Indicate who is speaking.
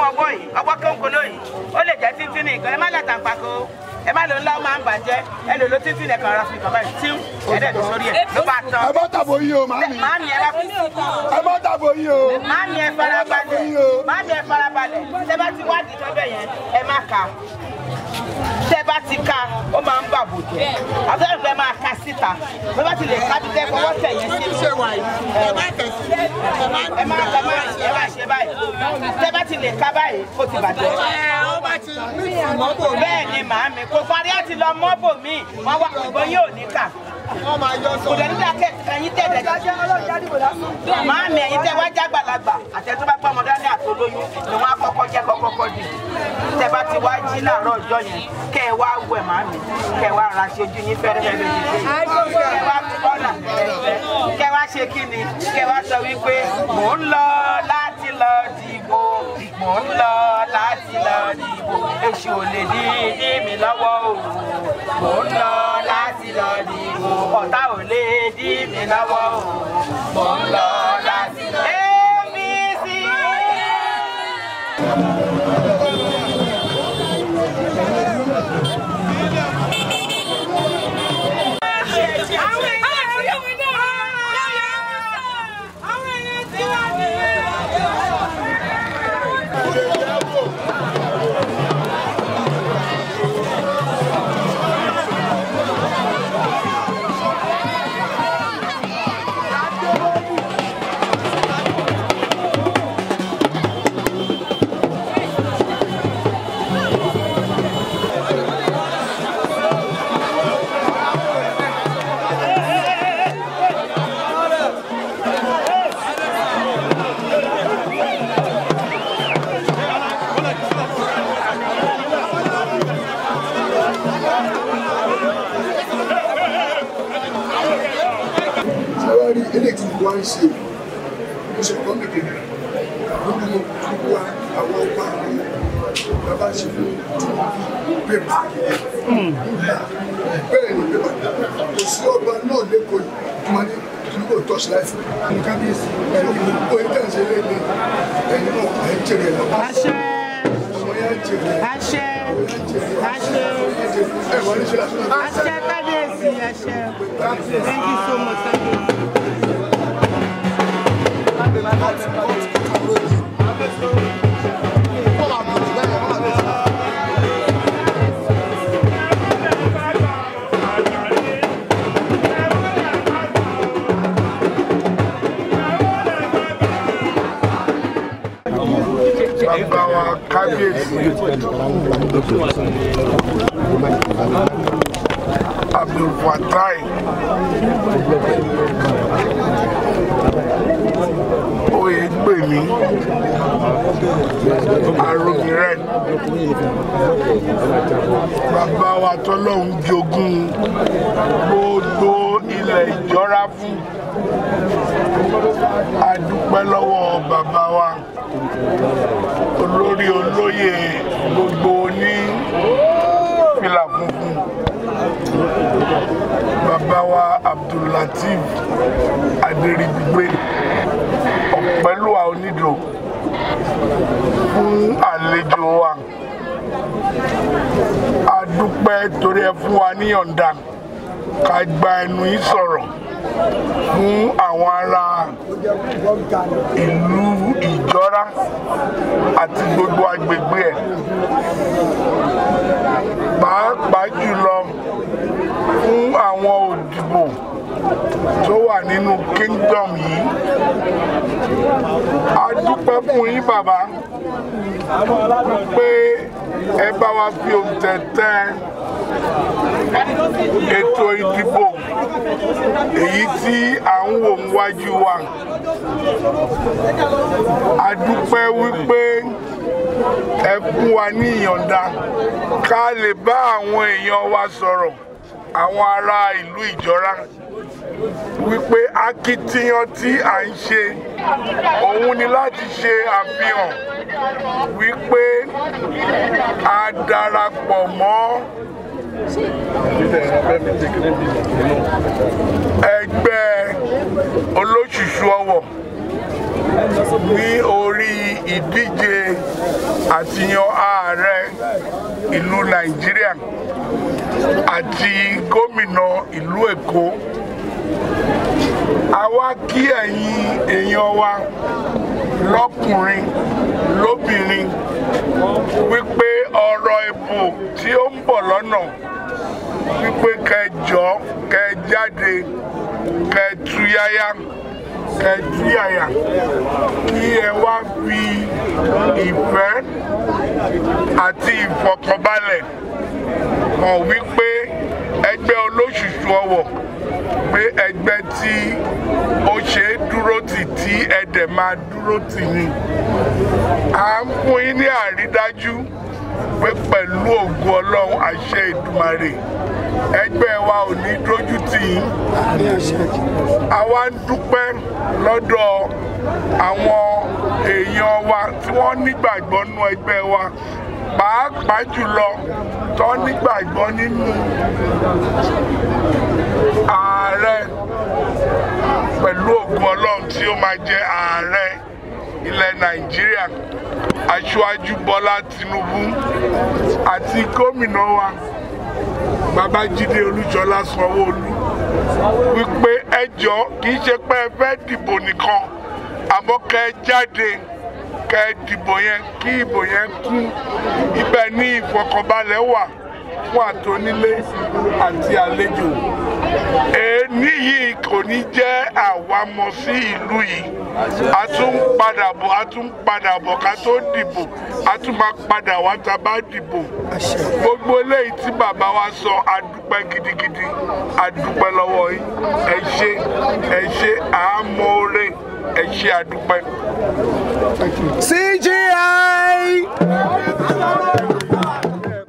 Speaker 1: ọwọ́ yìí ọwọ́ kónkóló yìí ó lè jẹ́ títí nìkan ẹ má lọ tàǹpàkò ẹ má lò ńlá ó máa ń bàjẹ́ ẹ lò ló títí nìkan ara fi kàn báyìí tí ẹ̀ẹ́dẹ̀ tó sórí ẹ̀ ló bá tán.
Speaker 2: ẹ bá tàbó yín o màámi
Speaker 1: Màámi ẹ bá fi
Speaker 2: ẹ bá tàbó yín o
Speaker 1: Màámi ẹ farabalẹ̀ Màámi ẹ farabalẹ̀ tẹ bá ti wádìí lọ́bẹ̀ yẹn ẹ má ka tẹ bá ti ka ó máa ń bàbò jẹ àbẹ́rẹ́ fẹ́ máa ka síta bẹ́ẹ̀ bá ti lè ká bí tẹ́ fọwọ́ tẹ̀ yẹn sí.
Speaker 2: ṣe wà yìí ẹ má tẹ̀sí ẹ má
Speaker 1: ẹ má ẹ má ẹ má ṣe báyìí tẹ bá ti lè ká báyìí ó ti bàjẹ́.
Speaker 2: ó bá ti mí ìmọ́tò
Speaker 1: bẹ́ẹ̀ ni màámi kò parí àti lọ mọ́bò míì wọ́n wá ìbọn yóò ní kà
Speaker 2: wọ́n máa yọ sọ.
Speaker 1: kò dẹ̀ nígbà kẹ́yìn tẹ̀lẹ̀ màámi ẹ̀yin tẹ́ wá jágbàlagbà àtẹ̀tọ́ bá gbọ́ ọmọdé ní àtolóyún ni wọ́n á kọ́kọ́ jẹ́ kọ́kọ́kọ́ dì tẹ́ bá ti wá jí láàárọ̀ ọjọ́ yẹn kẹ́ ẹ wá wẹ̀ màámi kẹ́ ẹ wá ra ṣe ojú yín fẹ́rẹ́ fẹ́rẹ́ lójú kẹ́ ẹ wá kọ́nà fẹ́rẹ́ kẹ́ ẹ wá ṣe kí ni kẹ́ ẹ wá sọ wípé mò ń lọ láti lọ dìbò mò ń lọ láti lọ dìbò èṣù ò lè dí dí mi lọ́wọ́ o mò ń lọ láti lọ dìbò ọ̀tá ò lè dí mi lọ́wọ́ o mò ń lọ láti lọ dìbò. APC.
Speaker 2: sẹ́wárí eléyìí tí wọ́n ń ṣe ó ṣe kọ́ mi kékeré gbogbo gbogbo wa àwọn ọba àwọn bàbá ṣe fún pépà bẹ́ẹ̀ ni pépà kò sí ọba náà lẹ́kọ̀ọ́ yìí tó máa ní kò tọ́sí láìfù ní kábíyèsí ẹni gbogbo ẹni tẹ̀sí lẹ́lẹ́ ẹni náà ẹ̀ ń jèrè ẹ̀ lọ́wọ́
Speaker 1: Àṣẹ.
Speaker 2: ọmọ yẹn ń jèrè ẹ̀
Speaker 1: Àṣẹ. Àṣẹ.
Speaker 2: ẹ̀ wọ́n ní ṣe lásán náà.
Speaker 1: Àṣẹ kábíyèsí àṣẹ. Thank you so much. Thank you.
Speaker 2: bàbá wa kábíyèsí abdulfatai oyègbèmí aromiren bàbá wa tọ́lọ́hún jogún gbogbo ilẹ̀ ìjọra fún a dúpẹ́ lọ́wọ́ bàbá wa olórí olóyè gbogbo ní fìlà funfun bàbá wa abdullateef adèrìgbé ọ̀pẹ́lúwa onídò fún àlejò wa a dúpẹ́ torí ẹ fún wa níyọ̀ǹda ká gba ẹnu yín sọ̀rọ̀ fún àwọn ará ìlú ìjọra àti gbogbo agbègbè ẹ̀ pàápàá jùlọ fún àwọn òdìbò tó wà nínú kingdom yìí a dúpẹ́ fún yín bàbá pé ẹ bá wa fi òǹtẹ̀ tẹ ètò ìdìbò èyí tí à ń wò níwájú wa a dúpẹ́ wípé ẹ fún wa ní ìyọ̀ǹda ká lè bá àwọn èèyàn wa sọ̀rọ̀ àwọn ará ìlú ìjọra wípé akitiyan tí à ń ṣe òun ni láti ṣe àfihàn wípé a darapọ̀ mọ́ ẹgbẹ́ olóṣùṣù ọwọ̀ ní orí ìdíje àtìyàn ààrẹ ìlú nàìjíríà àti gómìnà ìlú èkó àwa kí ẹ̀yin èèyàn wa lọ́kùnrin lóbìnrin wípé ọ̀rọ̀ ìbò tí ó ń bọ̀ lọ́nà wípé kẹjọ kẹ jáde kẹ túyáyá kẹ túyàyà kí ẹ wá fi ìfẹ́ àti ìfọkànbalẹ̀ hàn wípé ẹgbẹ́ olóṣùṣù ọwọ̀ pé ẹgbẹ́ tí ó ṣe é dúró tì tí ẹ̀dẹ̀ máa dúró tì ní. à ń fún yín ní àrídájú pé pẹ̀lú ògùn ọlọ́run àṣẹ ìdùmarè ẹgbẹ́ wa ò ní dójú tì yín. àwa ń dúpẹ́ lọ́dọ̀ àwọn èèyàn wa tí wọ́n nígbàgbọ́ nú ẹgbẹ́ wa pàápàá jùlọ tó nígbàgbọ́ nínú ààrẹ pẹ̀lú ògùn ọlọ́run tí ó máa jẹ́ ààrẹ ilẹ̀ nàìjíríà aṣáájú bọ́lá tinubu àti gómìnà wa babájídé olúṣọlá sanwóolu wípé ẹjọ́ kì í ṣe pé ẹ fẹ́ dìbò nìkan àmọ́ kẹ́ ẹ jáde kẹ́ ẹ dìbò yẹn kí ìbò yẹn kún ibẹ̀ ní ìfọkànbalẹ̀ wà fún àtònílé àti àlejò èní yìí kò ní jẹ́ àwámọ̀ sí ìlú yìí a tún padà bọ̀ a tún padà bọ̀ ká tó dìbò a tún máa padà wá tá a bá dìbò gbogbo eléyìí tí bàbá wa sọ a dúpẹ́ gidigidi a dúpẹ́ lọ́wọ́ yìí ẹ ṣé ẹ ṣé àmọ́ọ́rẹ́ ẹ ṣé a dúpẹ́.
Speaker 3: CGI.